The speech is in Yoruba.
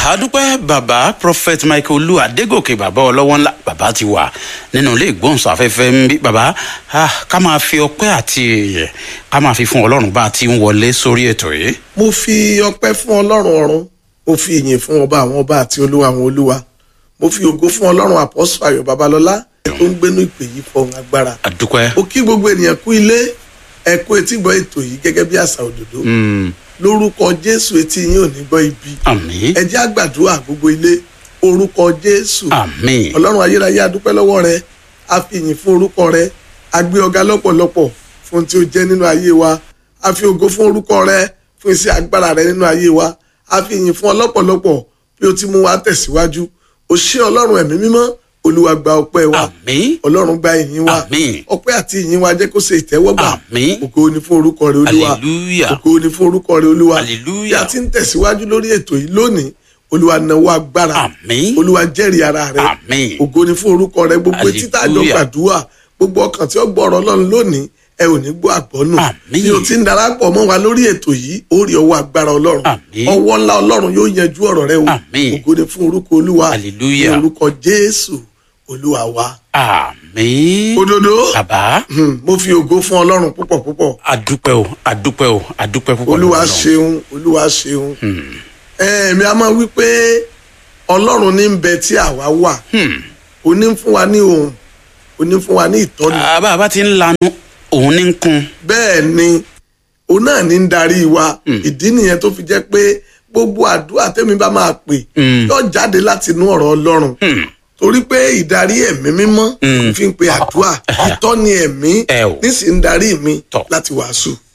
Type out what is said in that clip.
àdúpẹ́ bàbá prophet michael olú adégòkè bàbá ọlọ́wọ́ ńlá bàbá ti wà nínú ilé ìgbóhùnsáfẹ́fẹ́ ń bí bàbá ah, ká máa fi ọpẹ́ àti ìyẹ̀ ká máa fi fún ọlọ́run bá a ti ń wọlé sórí ètò yìí. mo fi ọpẹ́ fún ọlọ́run ọ̀run mo fi ìyìn fún ọba àwọn ọba àti olúwa àwọn olúwa mo fi ògo fún ọlọ́run àpọ́sù ayọ̀ babalọ́lá tó ń gbénú ìpè yìí fọhùn agbára àdúpẹ́. mo kí gbogbo ènìyàn kú ilé ẹ kú etí gbọ́ ètò yìí gẹ́gẹ́ bí àṣà òdòdó Mm, lórúkọ jésù etí yín ò ní gbọ́ ibi àmín ẹ jẹ́ àgbàdúrà gbogbo ilé orúkọ jésù àmín ọlọ́run ayérayé adúpẹ́ lọ́wọ́ rẹ a fi ìyìn fún orúkọ rẹ a gbé ọ̀gá lọ́pọ̀lọpọ̀ fún tí ó jẹ́ nínú ayé wa a fi ògo fún orúkọ rẹ fún iṣẹ́ agbára rẹ nínú ayé wa a fi ìyìn fún ọ lọ́pọ̀lọpọ̀ bí o ti mú wa tẹ̀síwájú o ṣé ọlọ́run ẹ̀mí mímọ́ olúwa gba ọpẹ́ wa àmín ọlọ́run gba ìyìn wa Àmín. ọpẹ́ àti ìyìn wa jẹ́ kó ṣe ìtẹ́wọ́gbà Àmín. ògo ni fún orúkọ rẹ olúwa hallelujah ògo ni fún orúkọ rẹ olúwa Hallelujah. bí a ti ń tẹ̀síwájú lórí ètò yìí lónìí olúwa nawó agbára Àmín. olúwa jẹ́rìí ara rẹ Àmín. ògo ni fún orúkọ rẹ gbogbo etí tá a jọ Hallelujah. gbàdúrà gbogbo ọkàn tí ó gbọ́ ọ̀rọ̀ ọlọ́run lónìí ẹ ò ní gbọ́ àgbọ́nù Àmín. bí o ti ń darapọ̀ mọ́ wa lórí ètò yìí ó rí ọwọ́ agbára ọlọ́run Àmín. ọwọ́ ńlá ọlọ́run yóò yanjú ọ̀rọ̀ rẹ o Àmín. ògo ni fún orúkọ olúwa Hallelujah. ní orúkọ jésù olúwa wa àmín òdodo bàbá hmm, mo fi ògo fún ọlọ́run púpọ̀ púpọ̀ àdúpẹ́ o àdúpẹ́ o àdúpẹ́ púpọ̀ olúwa lọ́wọ́ Ọlọ́run. ṣeun olúwa ṣeun ẹ̀ẹ̀mí a máa wí pé ọlọ́run ní ń bẹ tí àwa wà Hmm. òní ń fún wa ní ohun òní ń fún wa ní ìtọ́ni Ah, bàbá ti ń lanu òun ní ń kun bẹ́ẹ̀ ni òun náà ní ń darí wa ìdí nìyẹn tó fi jẹ́ pé gbogbo àdúrà tẹ́mi bá máa pè Mm. yóò jáde láti inú ọ̀rọ̀ ọlọ́run Hmm. torí pé ìdarí ẹ̀mí mímọ́ Mm. fi ń pe àdúrà ìtọ́ni ẹ̀mí Ẹ o. nísìnyí ń darí mi Tọ́. láti wàásù.